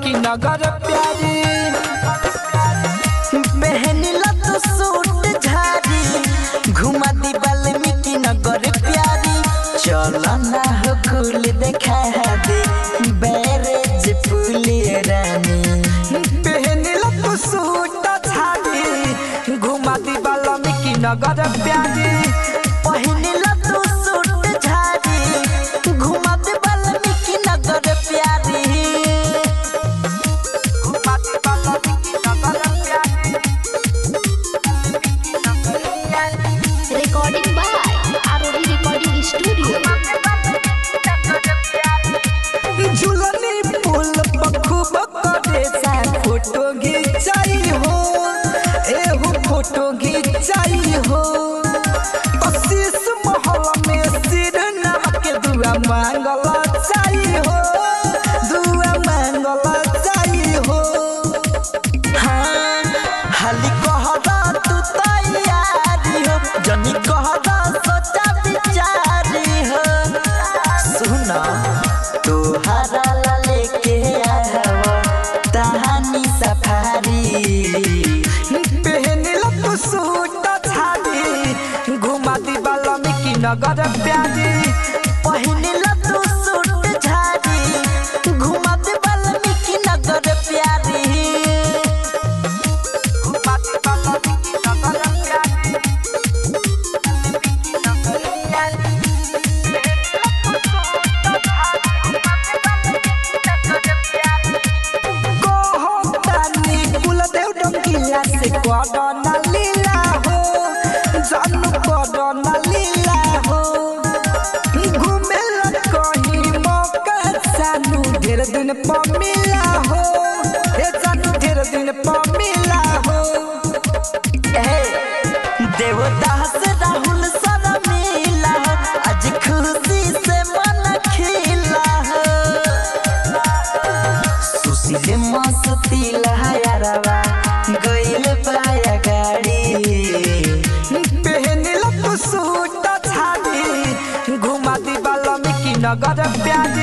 वाल्मीकि नगर प्यारी पहनला तो सूट झाड़ी घुमा दी वाल्मीकि नगर प्यारी चलो ना हो कुल देखा दे बैरेज पुली रानी पहनिला तू सूट झाड़ी घुमा दी वाल्मीकि नगर प्यारी पहनला तो सूट झाड़ी घुमा दी वाल्मीकि नगर प्यारी घुमा दी वाल्मीकि नगर प्यारी Recording by ROD Recording Studio. झुलनी पुल बखूब करे सा फोटो घिंचाई हो एहू फोटो घिंचाई हो कशिश महल में सिर नाम के दुआ मांगल चाही हो दुआ मांगल चाही हो हाँ हाली कहरा तू तैयारी हो जनी कहरा सोचा विचारी हो सुना तोहरा ला लेके आवा तहानी सफारी पहनिल तू सूट झाड़ी घुमा दी वाल्मीकि नगर प्यारी पहिनला तू सूट झाड़ी घुमा दे वाल्मीकि नगर प्यारी घुमा दी वाल्मीकि नगर प्यारी कोहतानी कुलदेव डंगिला से कोडना लीला हो जानू कोडना लीला हो घूमे ला कहीं मौका सानू ढेर दिन पर मिला हो ए जानू ढेर दिन पर मिला हो ए, देवदास राहुल सारा मिला आज खुशी से मन खिला सुशील मस्ती लहरवा गइल पाया गाड़ी पहनिल तू सूट झाड़ी घुमा दी वाल्मीकि नगर प्यारी